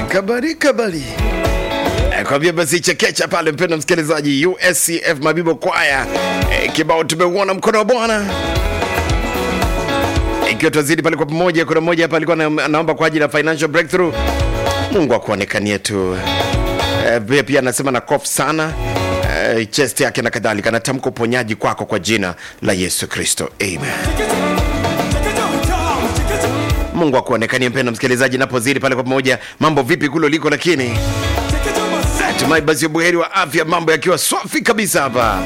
kabari kabari kwambia basi chekecha pale, mpendo msikilizaji, USCF Mabibo Kwaya e, kibao tumeuona mkono wa Bwana ikiwa twazidi pale kwa pamoja. Kuna mmoja hapa alikuwa na- anaomba kwa ajili ya financial breakthrough, Mungu akuonekanie tu. E, pia pia anasema na cough sana e, chest yake na kadhalika, anatamka uponyaji kwako kwa jina la Yesu Kristo, amen. Mungu akuonekanie mpendo msikilizaji, napozidi pale kwa pamoja. Mambo vipi kule uliko? Lakini hatimaye basi buheri wa afya, mambo yakiwa swafi kabisa hapa.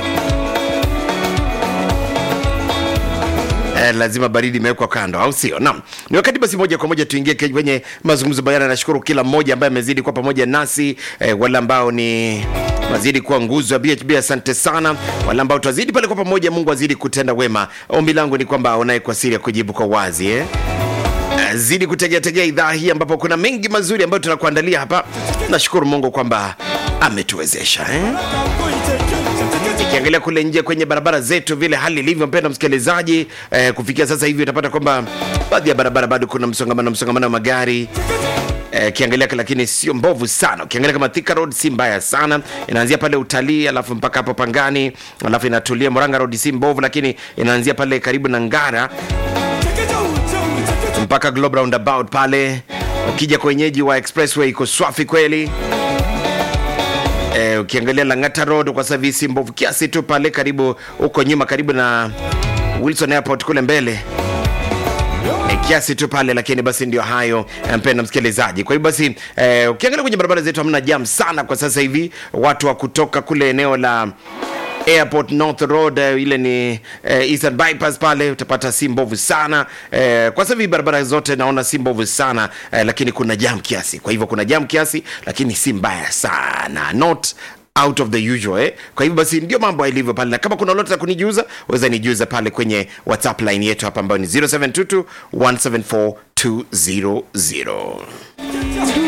Eh, lazima baridi imewekwa kando, au sio? Naam, ni wakati basi moja kwa moja tuingie ke- kwenye mazungumzo bayana. Nashukuru kila mmoja ambaye amezidi kuwa pamoja nasi eh, wale ambao ni wazidi kuwa nguzo ya BHB, asante sana. Wale ambao twazidi pale kwa pamoja, Mungu azidi kutenda wema. Ombi langu ni kwamba aonaye kwa siri ya kujibu kwa wazi eh? Eh, zidi kutegeategea idhaa hii ambapo kuna mengi mazuri ambayo tunakuandalia hapa. Nashukuru Mungu kwamba ametuwezesha eh? Ukiangalia kule nje kwenye barabara zetu vile hali ilivyo, mpenda msikilizaji, eh, kufikia sasa hivi utapata kwamba baadhi ya barabara bado kuna msongamano msongamano wa magari Eh, ukiangalia lakini sio mbovu sana. Ukiangalia kama Thika Road si mbaya sana, inaanzia pale utalii alafu mpaka hapo Pangani alafu inatulia. Murang'a Road si mbovu, lakini inaanzia pale karibu na Ngara mpaka Globe Roundabout pale. Ukija kwa wenyeji wa Expressway iko swafi kweli. Eh, ukiangalia Lang'ata Road kwa sasa hivi si mbovu kiasi tu pale karibu huko nyuma karibu na Wilson Airport kule mbele e, kiasi tu pale, lakini basi ndio hayo eh, mpenda msikilizaji. Kwa hiyo basi eh, ukiangalia kwenye barabara zetu hamna jam sana kwa sasa hivi, watu wa kutoka kule eneo la Airport North Road eh, ile ni eh, Eastern Bypass pale utapata si mbovu sana eh, kwa sasa hivi barabara zote naona si mbovu sana eh, lakini kuna jam kiasi. Kwa hivyo kuna jam kiasi, lakini si mbaya sana, not out of the usual eh? Kwa hivyo basi ndio mambo yalivyo pale, na kama kuna lolote la kunijuza weza nijuza pale kwenye WhatsApp line yetu hapa ambayo ni 0722 174 200.